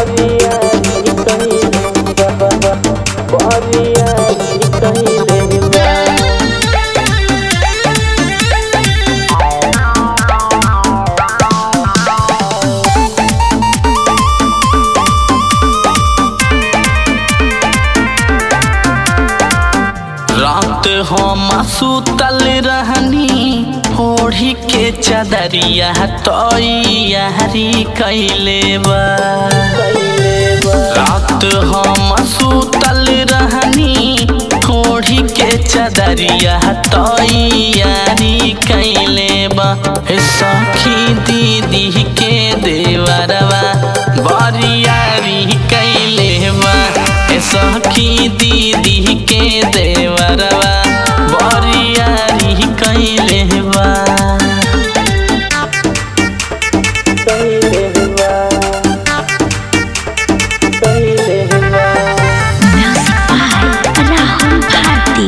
बरियारी कइले बा बरियारी कइले बा रात हम सुतल रहनी ओढ़ी के चदरिया तैयारी कैले बा रात हम सुतल रहनी ओढ़ी के चदरिया तैयारी कैले बा हे सखी दीदी के देवरवा बरियारी कैले बा हे सखी दीदी के देवरवा बरियारी कैले बा कइले बा कइले बा Music by Rahul Bharti.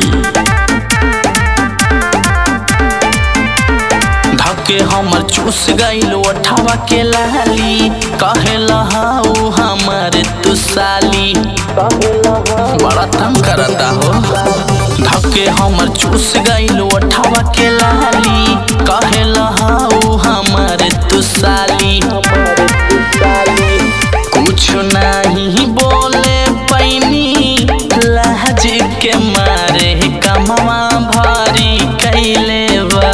धके हमर चूस गइल ओठवा के लाली कहेला हाउ हमर तू साली कहेला हम बड़ा तंग करता हो धके हमर चूस गइल ओठवा के लाली कहेला हाउ हमर तू साली हमारे साली कुछ नहीं बोले पैनी लहज के मारे कमवा भारी कैले बा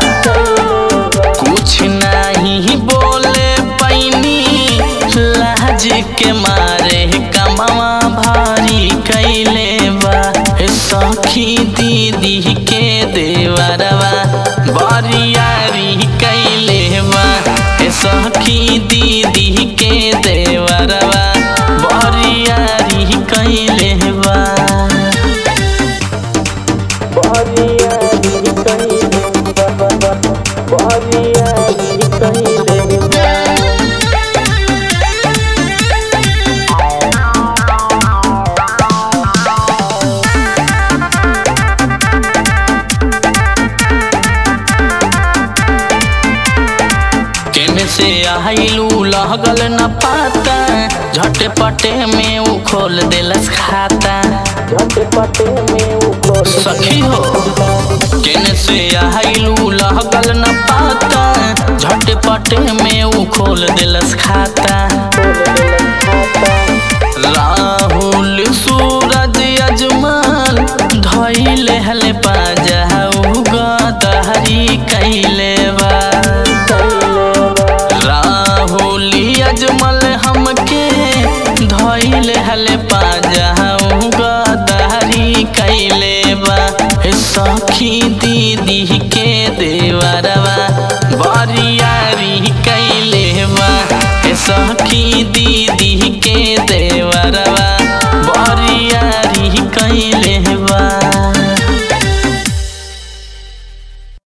कुछ नहीं बोले पैनी लहज के मारे कमवा भारी कैले बा हे सखी दीदी के देवरवा बरियारी कैले बा हे सखी दीदी के देवरवा बरियारी कैले बा बरियारी कइले बा बरियारी कइले बा केने से आइलू लगल न पाता झटपटे में उ खोल देलस खाता झटपटे में ऊपर सखी हो केने से आइलू लगल न पाता झटपटे में उ खोल देलस खाता राहुल सूरज अजमान धैले हले पाजाऊ गदहरी कैले बा राहुल अजमल हमके धैले हले पाजाऊ गदहरी कैले बा हे सखी दीदी के देवरवा बरियारी कैले बा हे सखी